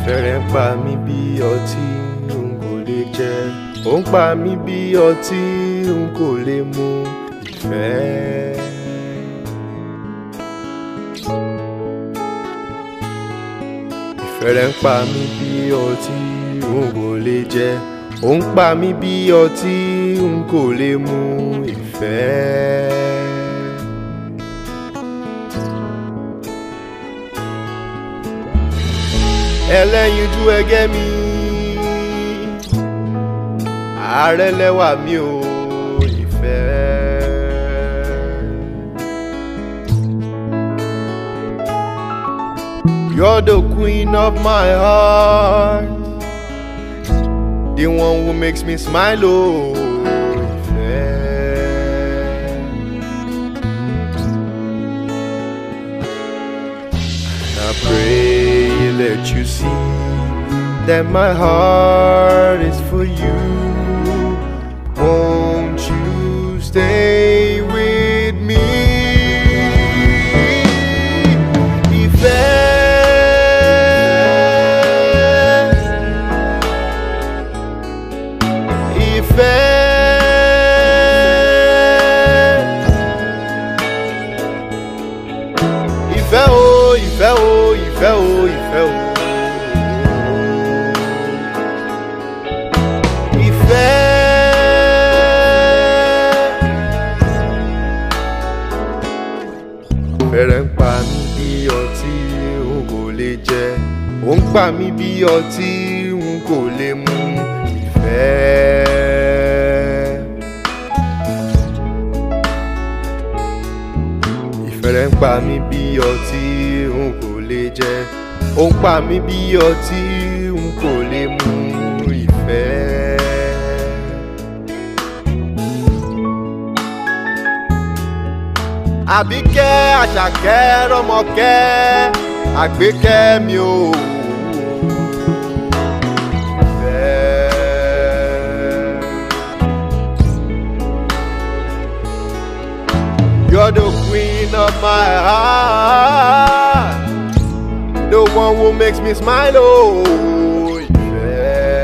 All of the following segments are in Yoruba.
ìfẹ́ rẹ̀ ń pa mí bí ọtí n kò lè jẹ ó ń pa mí bí ọtí n kò lè mu ìfẹ́. ìfẹ́ rẹ̀ ń pa mí bí ọtí n kò lè jẹ ó ń pa mí bí ọtí n kò lè mu ìfẹ́. ẹlẹ́yinjú ẹgẹ́ mi ààrẹ lẹ́wà mi ò ìfẹ́. You're the queen of my heart the one who makes me smile oh ìfẹ́. I pray let you see that my heart is for you. Won't you stay with me? Ìfẹ́. Ìfẹ́. Ìfẹ́ o, ìfẹ́ o, ìfẹ́ o, ìfẹ́ o. Ìfẹ́. Fẹ́rẹ̀ ń pa mí bí ọtí n kò lè jẹ, ó ń pa mí bí ọtí n kò lè mu ìfẹ́. Ìfẹ́ rẹ̀ ń pa mí bí ọtí n kò lè jẹ ó ń pa mí bí ọtí n kò lè mu ìfẹ́. Àbíkẹ́ Àṣàkẹ́ Rọ́mọkẹ́ Àgbékẹ́ mi ò. You're the queen of my heart, the one who makes me smile. Oh, ìfẹ́.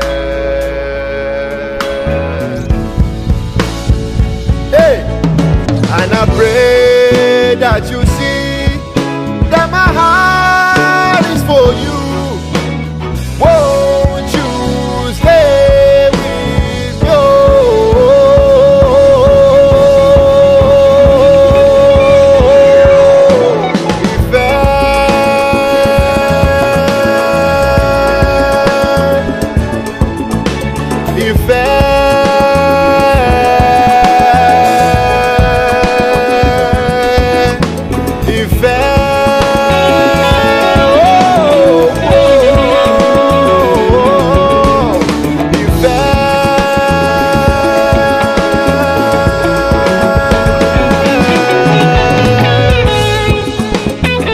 Hey, and I pray that you see that my heart is for you. Won't you stay with me? Oh, ìfẹ́. Ìfẹ́. Ìfẹ́. Oh, oh, oh. Ìfẹ́.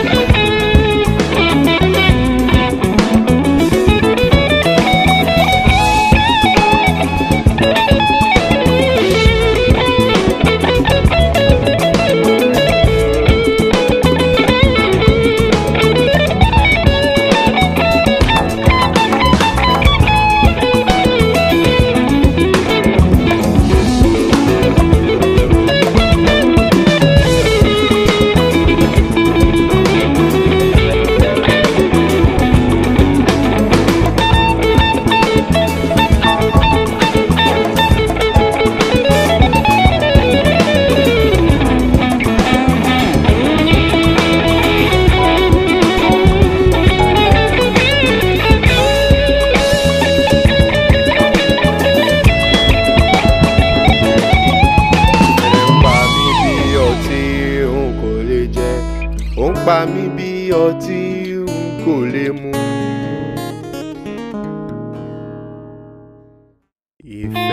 ń pa mí bí ọtí n kò lè jẹ ó ń pa mí bí ọtí n kò lè mu. Ìfẹ́.